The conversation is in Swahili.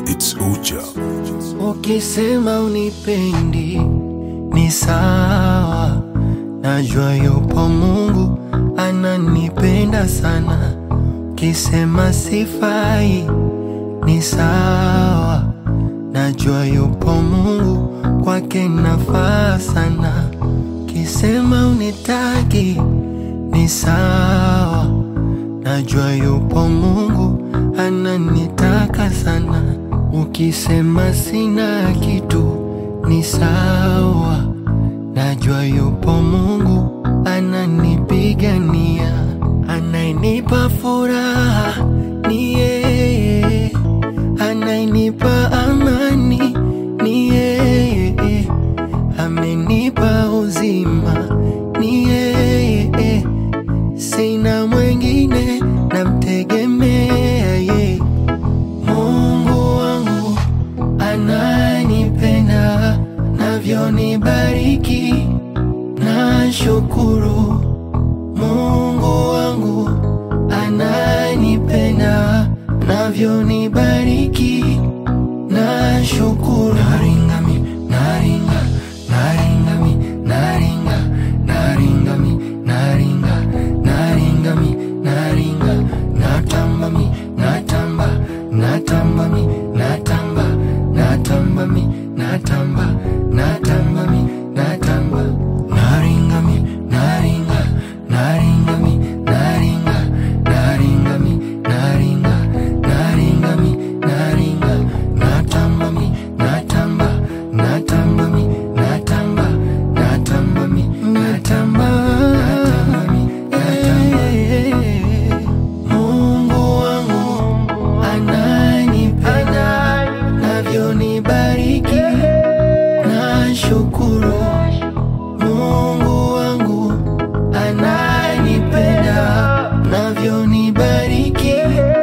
It's Uja. Ukisema unipendi ni sawa, najua yupo Mungu ananipenda sana. Ukisema sifai ni sawa, najua yupo Mungu kwake nafaa sana. Ukisema unitaki ni sawa, najua yupo Mungu ananitaka sana. Ukisema sina kitu ni sawa, najua yupo Mungu ananipigania, anayenipa furaha ni yeye, anayenipa amani ni yeye, amenipa uzima ni yeye, sina mwengine namtegemea yeye. Mungu wangu ananipenda, navyonibariki na shukuru. Mungu wangu ananipenda, navyonibariki na shukuru. Naringami, naringa, naringami, naringa, naringami, naringa, naringami, naringa, natambami, natamba, natambami, natamba, natambami, natamba, natambami, natamba, naringami, naringa, naringami, naringa, naringami, naringa, naringami, naringa, natambami, natamba, natambami, natamba, natambami, natamba, natambami, natamba. Mungu wangu ananipenda, navyonibariki na shukuru. Mungu wangu ananipenda, navyonibariki